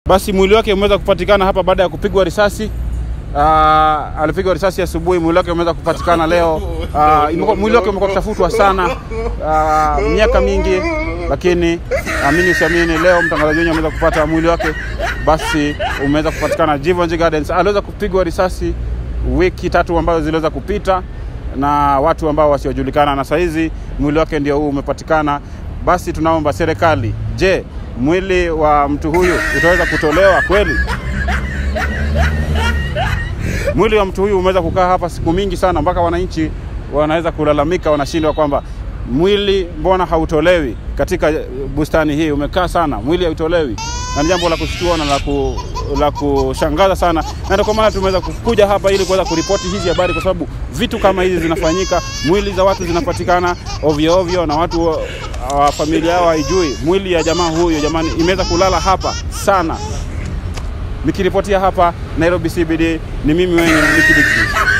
basi mwili wake umeweza kupatikana hapa baada ya kupigwa risasi. Uh, alipigwa risasi asubuhi, mwili wake umeweza kupatikana leo. Uh, imekuwa- mwili wake umekuwa kutafutwa sana uh, miaka mingi, lakini amini usiamini, leo mtangazaji wenyewe ameweza kupata mwili wake, basi umeweza kupatikana Givenchy Gardens. Aliweza kupigwa risasi wiki tatu ambazo ziliweza kupita na watu ambao wasiojulikana, na sahizi mwili wake ndio huu umepatikana. Basi tunaomba serikali, je, mwili wa mtu huyu utaweza kutolewa kweli? Mwili wa mtu huyu umeweza kukaa hapa siku mingi sana, mpaka wananchi wanaweza kulalamika, wanashindwa kwamba mwili mbona hautolewi katika bustani hii, umekaa sana, mwili hautolewi, na ni jambo la kushtua na la, ku, la kushangaza sana, na ndio kwa maana tumeweza kukuja hapa ili kuweza kuripoti hizi habari, kwa sababu vitu kama hizi zinafanyika, mwili za watu zinapatikana ovyo ovyo, na watu wa wa familia yao haijui mwili ya jamaa huyo, jamani, imeweza kulala hapa sana. Nikiripotia hapa Nairobi CBD, ni mimi wenye Nikki Dixon.